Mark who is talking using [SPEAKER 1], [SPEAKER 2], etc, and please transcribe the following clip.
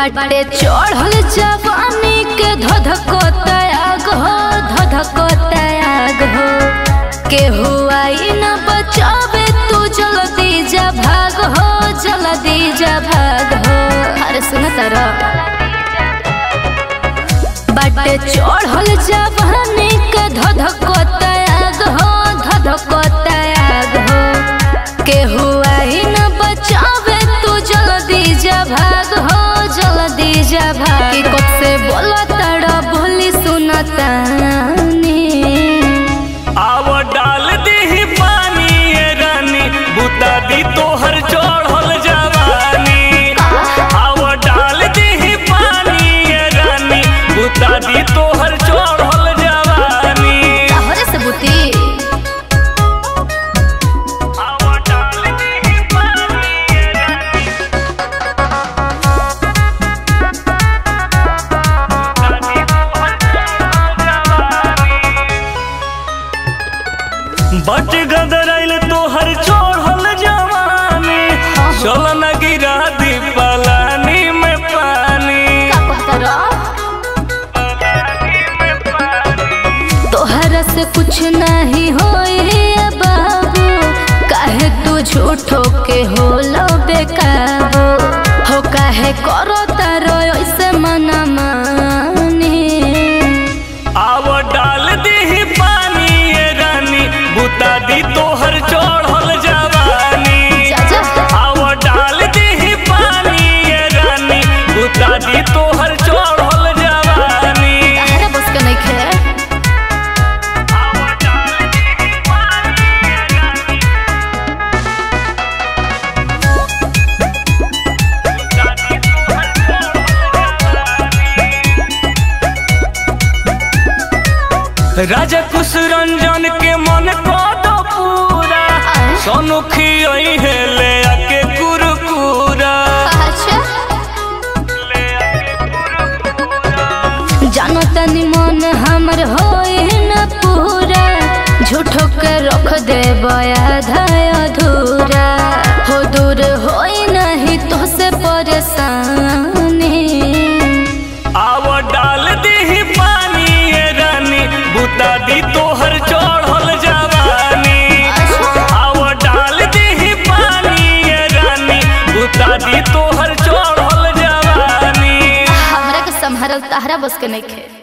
[SPEAKER 1] बाटे चढ़ल जवानी के धधको त्याग हो धधको त्याग हो केहू आई न बचावे तू जल्दी जा भाग हो जल्दी जा भाग हो अरे सुन तारा बाटे चढ़ल जवानी के धधको त्याग हो धधको त्याग हो केहू आई न बचावे तू जल्दी जा भाग हो जल्दी जा भाग कि कब से बोला तड़ा बोली सुनतानी
[SPEAKER 2] आव डाल दी पानी ये रानी बुता दी तोहर चढ़ल जवानी आव डाल दी पानी ये रानी बुता दी तोहर चढ़ल जवानी
[SPEAKER 1] तहरे से बुती
[SPEAKER 2] आव डाल दी पानी ये रानी बुता दी तोहर चढ़ल जवानी बट गदरैल तोहर चढ़ल जवानी चल न गिरा दी पलानी में पानी
[SPEAKER 1] का कहता
[SPEAKER 2] पलानी में पानी
[SPEAKER 1] तोहरा से कुछ नहीं होए बाबू काहे तू झूठो के होलो बेकाबू हो काहे करो तारो ऐसे मना मानी
[SPEAKER 2] आव डाल दी पानी ये रानी बुता दी तोहर चढ़ल जवानी
[SPEAKER 1] जा जा
[SPEAKER 2] आव डाल दी पानी ये रानी बुता दी तोहर चढ़ल जवानी
[SPEAKER 1] तहरा बस के नहीं खे
[SPEAKER 2] आव डाल दी पानी ये रानी बुता दी तोहर चढ़ल जवानी राजा कुश रंजन के मन को दो पूरा सोनू खियोई है ले आके कुरकुरा
[SPEAKER 1] अच्छा
[SPEAKER 2] ले आके कुरकुरा
[SPEAKER 1] जानो तनी मन हमर होए न पूरा झूठो के रख दे आधा अधूरा हो दूर होई नहीं तो से परेशानी
[SPEAKER 2] आव डाल दी पानी ये रानी बुता दी तोहर चढ़ल जवानी आव डाल दी पानी ये रानी बुता दी तोहर चढ़ल जवानी
[SPEAKER 1] हमरा के संभारल तहरा बस के नहीं खे